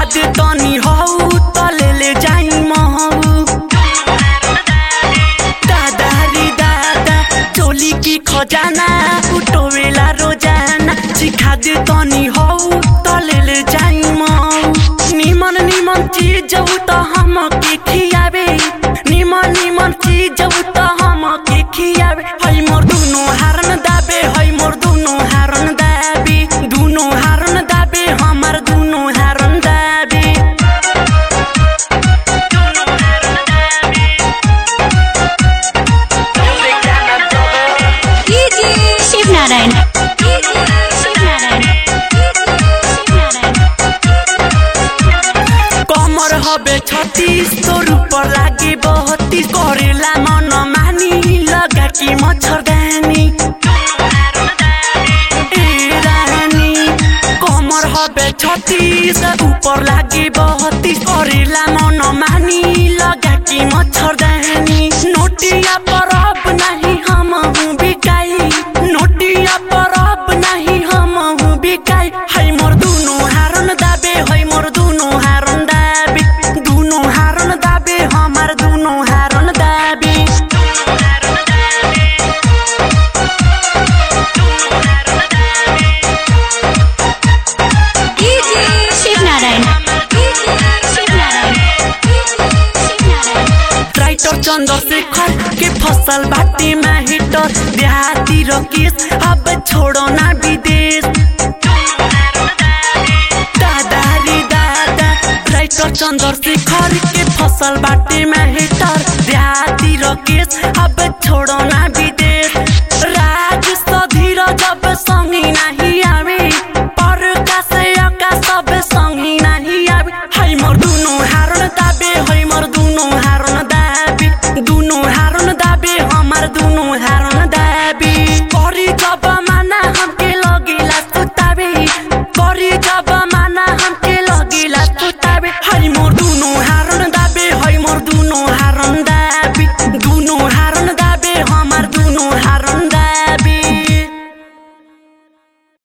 दे तनी हौ त ले ले जाई महौ दादा रे दादा चोली की खजाना उठोवेला रोजाना सिखा दे तनी हौ त ले ले जाई महौ निमन निमन चीज जब त हम के खियावे निमन निमन चीज जब त हम के खियावे है मोर दुनो हारन दाबे है मोर दुनो हारन दाबे दुनो हारन दाबे हमार दुनो हारन दाबे शिव नारायण शिव नारायण कमर हबे छत्तीस तोर ऊपर लागे बहत्तीस करेला मन मानी लगा कि मच्छरदानी ए रानी कमर हबे छत्तीस ऊपर लागे बहत्तीस करेला मन मानी लगा कि मच्छरदानी नोटिया पर अब नहीं हम हूँ बिकाई नोटिया पर अब नहीं हम हूँ बिकाई है मोर दुनो हारन दाबे है मोर दुनो हारन दाबे दुनो हारन दाबे हमार दुनो हारन दाबे शिव नारायण शिव नारायण शिव नारायण राइटर चंद्रशेखर के फसल बाटे में हिटर देहाती रकेश अब छोड़ो ना विदेश दादा रे दादा राइटर चंद्रशेखर के फसल बाटे में हिटर देहाती रकेश